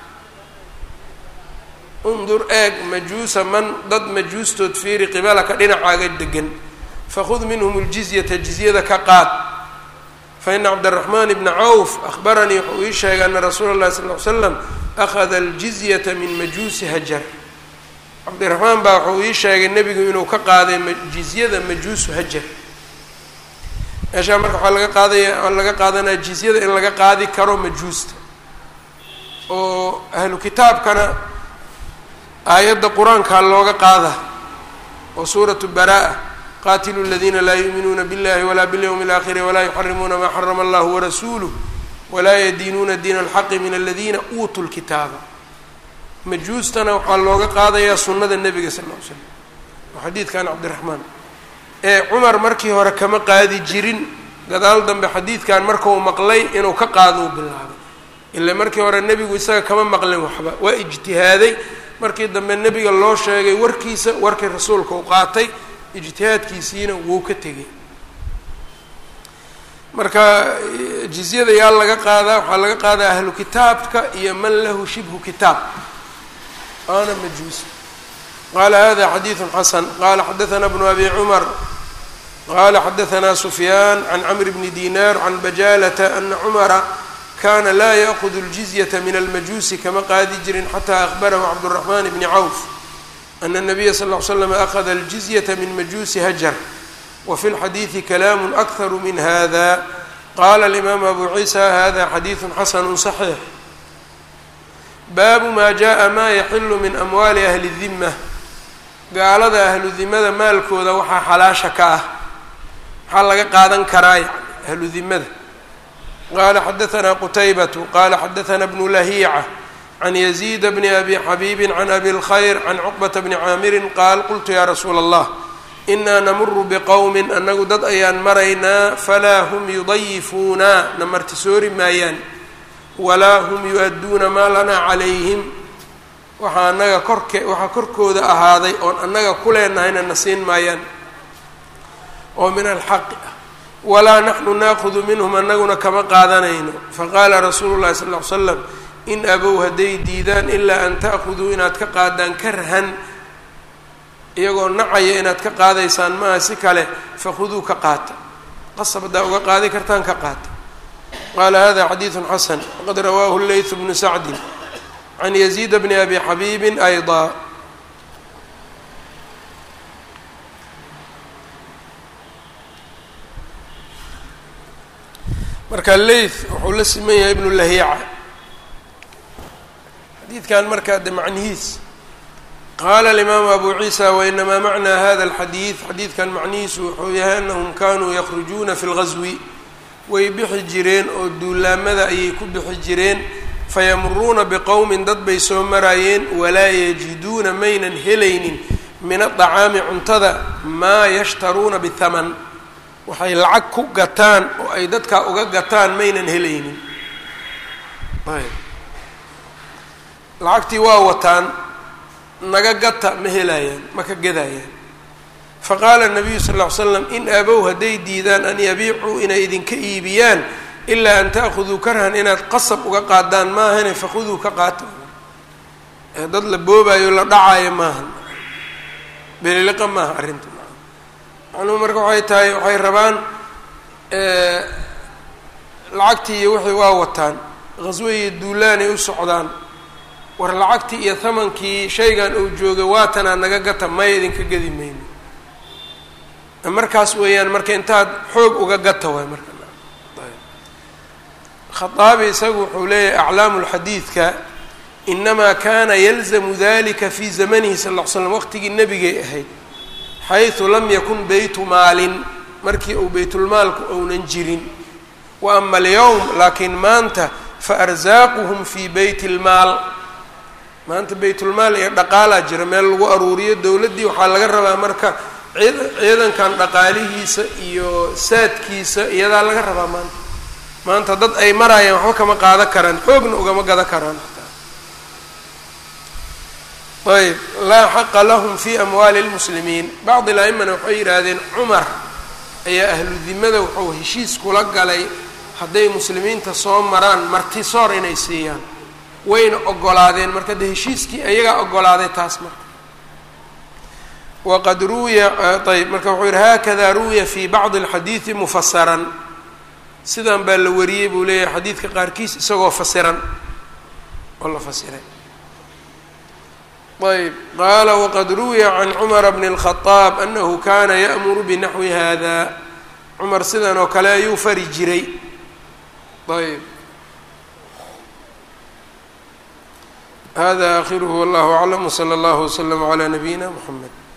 undur eeg majuusa man dad majuustood fiiri qibalaka dhinacaaga degan fakhud minhum ljizyata jizyada ka qaad fa ina cabdiraxmaan bna cawf ahbaranii wuxuu ii sheegay ana rasuula اllahi sal ly slam akhada aljizyata min majuusi hajar cabdiraxmaan baa wuxuu ii sheegay nebigu inuu ka qaaday jizyada majuusu hajar meeshaa marka waxaa laga qaadaya laga qaadanaya jizyada in laga qaadi karo majuusta oo ahlu kitaabkana aayadda qur-aankaa looga qaada oo suuratu baraa qaatilu اladina laa yuuminuuna biاllahi walaa biاlyawmi اlaakhiri walaa yuxarimuuna maa xarama allahu warasuuluh walaa yadiinuuna diina alxaqi min aladina uutuu lkitaaba majuustana waxaa looga qaadayaa sunnada nebiga sal ll ly slam oo xadiidkan cabdiraxmaan ee cumar markii hore kama qaadi jirin gadaal dambe xadiidkan markau maqlay inuu ka qaado u bilaabay ila markii hore nebigu isaga kama maqlin waxba waa ijtihaaday markii dambe nebiga loo sheegay warkiisa warkii rasuulka u qaatay ijtihaadkiisiina wuu ka tegay marka jizyada yaa laga qaadaa waxaa laga qaadaa ahlu kitaabka iyo man lahu shibhu kitaab aana majuusi qala hada xadiiثu xasan qala xadaثna bnu abi cumar qala xadaثna sufyaan can cmr bni dinar can bajalata ana cumara kana laa yأkhud اljizyة min almajuusi kama qaadi jirin xata akhbarahu cabdالرaحman bni cawf ana الnabiya sal ll slam akhada اljizyaةa min majuusi hajar wfi اlxadiiثi kalaam akharu min hada qala اlimaamu abu ciisa hada xadiiثu xasanu صaxiix baabu ma jaءa ma yaxilu min amwaali ahli الdima gaalada ahlu dimada maalkooda waxaa xalaasha ka ah maxaa laga qaadan karaa yani ahlu dimada qala xadaثna qutaybatu qala xadaثna bnu lahiica can yaziid bni abi xabiibi can abi اlkhayr can cuqbata bni caamirin qaal qultu ya rasuula اllah inaa namuru bqowmi annagu dad ayaan maraynaa falaa hum yudayifuuna na martisoori maayaan walaa hum yu-adduuna maa lanaa calayhim waxaa annaga korke waxaa korkooda ahaaday oon annaga ku leenahayna na siin maayaan oo min alxaqi ah walaa naxnu naakudu minhum annaguna kama qaadanayno faqaala rasuulu llahi sal ll ly slam in abow hadday diidaan ilaa an ta'khuduu inaad ka qaadaan karhan iyagoo nacaya inaad ka qaadaysaan maaha si kale fakhuduu ka qaata qasab haddaa uga qaadi kartaan ka qaata qaala hada xadiiثu xasan waqad rawaahu leyثu bnu sacdi can yaziid bni abi xabiibi ayضا marka leyth wuxuu la siman yahay ibnu lahiica xadiidkan markaa de macnihiis qala alimaamu abu ciisa wainamaa macnaa hada alxadiid xadiidkan macnihiisu wuxuu yahay anahum kanuu yakrujuuna fi lgazwi way bixi jireen oo duulaamada ayay ku bixi jireen fayamuruuna biqowmin dad bay soo maraayeen walaa yajiduuna maynan helaynin min adacaami cuntada maa yashtaruuna bithaman waxay lacag ku gataan oo ay dadkaa uga gataan maynan helaynin ayb lacagtii waa wataan naga gata ma helayaan ma ka gadayaan faqaala nabiyu sal ll ly slam in abow hadday diidaan an yabiicuu inay idinka iibiyaan ilaa an ta'khuduu karhan inaad qasab uga qaadaan maahane fakhuduu ka qaata dad la boobaayo la dhacaayo maaha beliliqa maaha arrinta macnuhu marka waxay tahay waxay rabaan lacagtii iyo wixii waa wataan qhaswe iyo duulaanay u socdaan war lacagtii iyo thamankii shaygan uu joogay waatanaa naga gata maya idinka gadi mayno markaas weeyaan marka intaad xoog uga gata waay marka khaaabi isagu wuxuu leeyahay aclaamu lxadiidka inamaa kana yalzamu dalika fi zamanihi sal ll ly slam waqtigii nebigay ahayd xaysu lam yakun beytu maalin markii uu beytulmaalku ounan jirin wa ama alyowm laakiin maanta faarزaaquhum fi beyt اlmaal maanta beytulmaal iyo dhaqaalaa jira meel lagu aruuriyo dowladdii waxaa laga rabaa marka ciidankan dhaqaalihiisa iyo saadkiisa iyadaa laga rabaa maanta maanta dad ay maraayaan waxba kama qaadan karaan xoogna ugama gadan karaan ayb laa xaqa lahum fi amwaali اlmuslimiin bacdi la-imana waxay yidhaahdeen cumar ayaa ahlu dimada wuxuu heshiis kula galay hadday muslimiinta soo maraan martisoor inay siiyaan wayna ogolaadeen marka de heshiiskii ayagaa ogolaaday taas marka waqad ruwiya ayb marka wuxuu yihi hakada ruwiya fi bacdi اlxadiidi mufasaran sidan baa la wariyey buu leeyahay xadiidka qaarkiis isagoo fasiran oo la fasiray ayb qaala waqad ruwiya can cumara bni الkhadaab anahu kana ya'muru binaxwi hada cumar sidan oo kale ayuu fari jiray ayb hada akhiruhu wallahu aclam wslى اllah wslm عlى nabiyina mxamed